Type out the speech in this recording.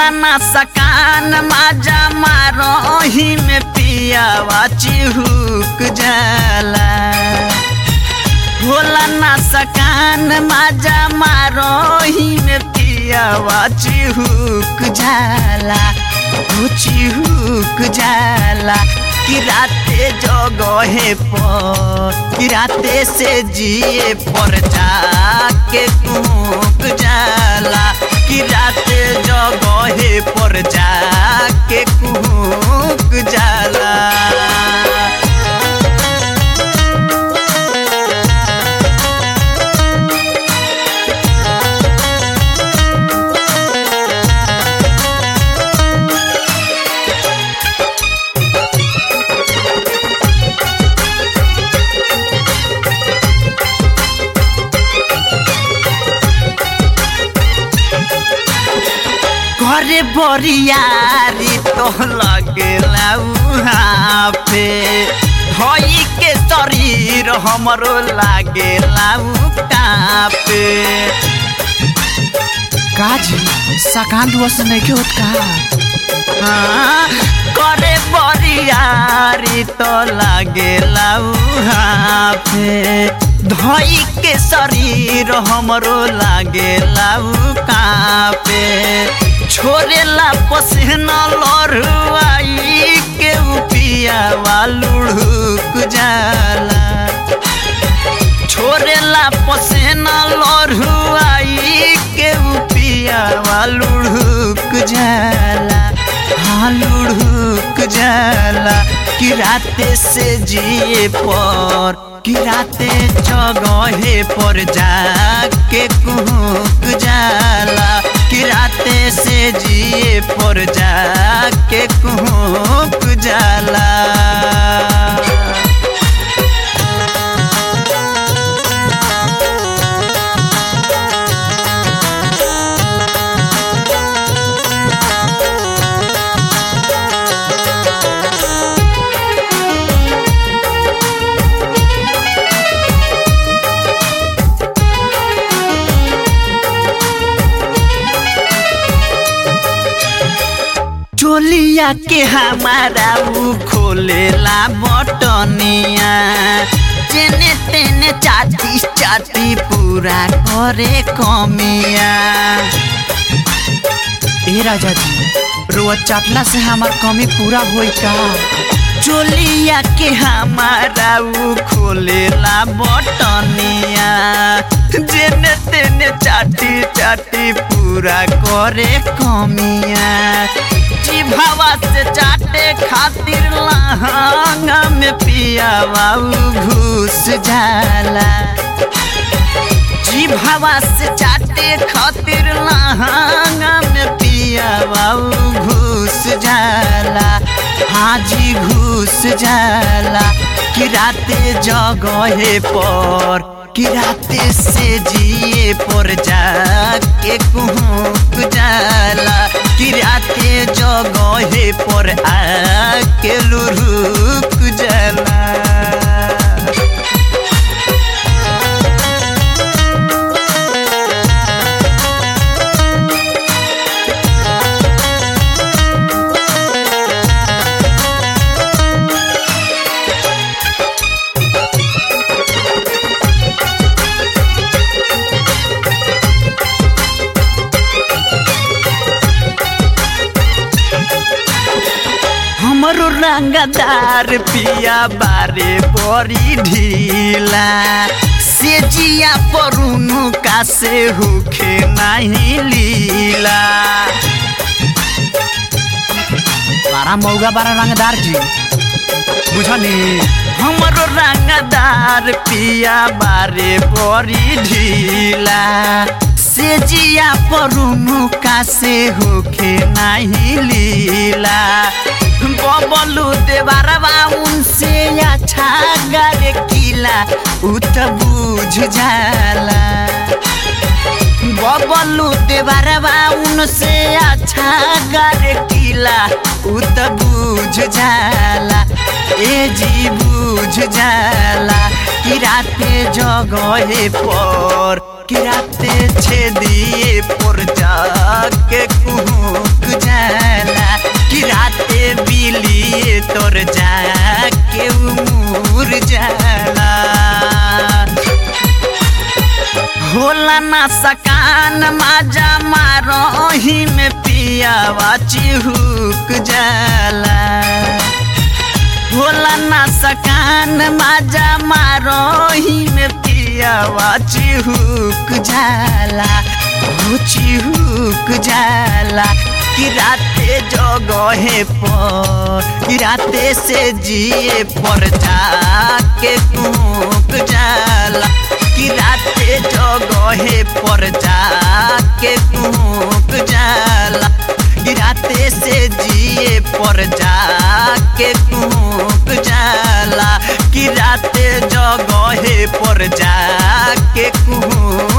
होला ना सकान माजा मारोही में पियावा चिहुक जाला होला ना सकान माजा मारोही में पियावा चिहुक जाला हो चिहुक जाला कि राते जगहे पर कि राते से जिए पर जाके कूक जाला कि राते जगहे पर जाके कूक जाला घरे बरियारी तो लगेला उहाँ पे धई के शरीर हमरो लागेला कापे काजी सकान दुआ से नहीं के होत का हाँ, करे बरियारी तो लागेला उहाँ पे धई के शरीर हमरो लागेला कापे छोड़ेला पसीना लड़ुआई के पियावा लुढ़ुक जाला छोड़ेला पसीना लड़ुआई के पियावा लुढ़ुक जाला हाँ लुढ़ुक जाला कि राते से जिए पर कि राते जगहे पर जाके कुहक जाला कि राते से जिए पर जाके कुहक जाला चोलिया के हमारा ऊ खोलेला बटनिया जेने तेने चाटी चाटी पूरा करे कमिया ए राजा जी रोआ चाटला से हमार कमी पूरा होई का चोलिया के हमारा ऊ खोलेला बटनिया जेने तेने चाटी चाटी पूरा करे कमिया जिभावा से चाटे खातिर लहंगा में पियावा ऊ घुस जाला जिभावा से चाटे खातिर लहंगा में पियावा ऊ घुस जाला हाजी घुस जाला कि राते जगहे पर कि राते से जिए पर जाके कुहक जाला कि राते जगहे पर आके लुरुक जाला हमरो रंगदार पिया बारे बड़ी ढीला से जिया परुनु का से होखे नहीं लीला बारा मौगा बारा रंगदार जी बुझनी हमरो रंगदार पिया बारे बड़ी ढीला से जिया परुनु का से होखे नहीं लीला बबलू देवारवा उनसे अच्छा गरे किला उ त बुझ जाला बबलू देवारवा उनसे अच्छा गरे किला उ त बुझ जाला ए जी बुझ जाला कि राते जगहे पर कि राते छेदिए पर जाके कुहुक जाला कि राते बिलिए तोर जाके उमुर जाला होला ना सकान माजा मारोही में पियावा चिहुक जाला होला ना सकान माजा मारोही में पियावा चिहुक जाला हो चिहुक जाला कि राते जगहे पर कि राते से जिए पर जाके कुक जाला कि राते जगहे पर जाके कुक जाला कि राते से जिए पर जाके कुक जाला कि राते जगहे पर जाके कुक